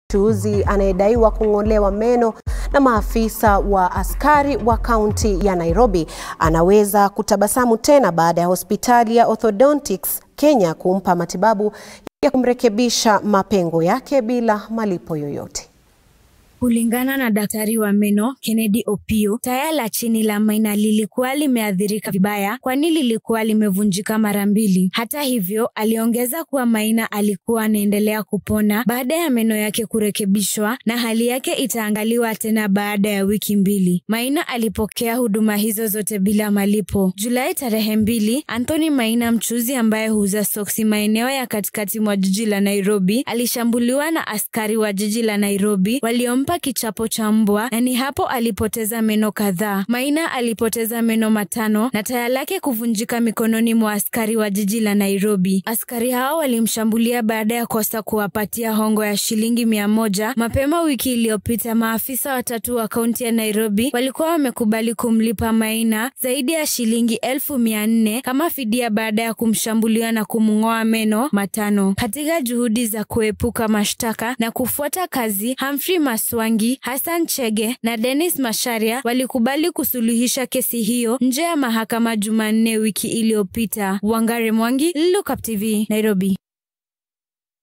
mchuuzi anayedaiwa kung'olewa meno na maafisa wa askari wa kaunti ya Nairobi anaweza kutabasamu tena baada ya hospitali ya Orthodontics Kenya kumpa matibabu ya kumrekebisha mapengo yake bila malipo yoyote. Kulingana na daktari wa meno Kennedy Opio, taya la chini la Maina lilikuwa limeathirika vibaya, kwani lilikuwa limevunjika mara mbili. Hata hivyo, aliongeza kuwa Maina alikuwa anaendelea kupona baada ya meno yake kurekebishwa na hali yake itaangaliwa tena baada ya wiki mbili. Maina alipokea huduma hizo zote bila malipo. Julai tarehe mbili, Anthony Maina, mchuuzi ambaye huuza soksi maeneo ya katikati mwa jiji la Nairobi, alishambuliwa na askari wa jiji la Nairobi waliompa kichapo cha mbwa na ni hapo alipoteza meno kadhaa. Maina alipoteza meno matano na taya lake kuvunjika mikononi mwa askari wa jiji la Nairobi. Askari hao walimshambulia baada ya kosa kuwapatia hongo ya shilingi mia moja. Mapema wiki iliyopita, maafisa watatu wa kaunti ya Nairobi walikuwa wamekubali kumlipa Maina zaidi ya shilingi elfu mia nne kama fidia baada ya kumshambulia na kumng'oa meno matano. Katika juhudi za kuepuka mashtaka na kufuata kazi, Humphrey Maswa Wangi, Hassan Chege na Dennis Masharia walikubali kusuluhisha kesi hiyo nje ya mahakama Jumanne wiki iliyopita. Wangare Mwangi, Lookup TV, Nairobi.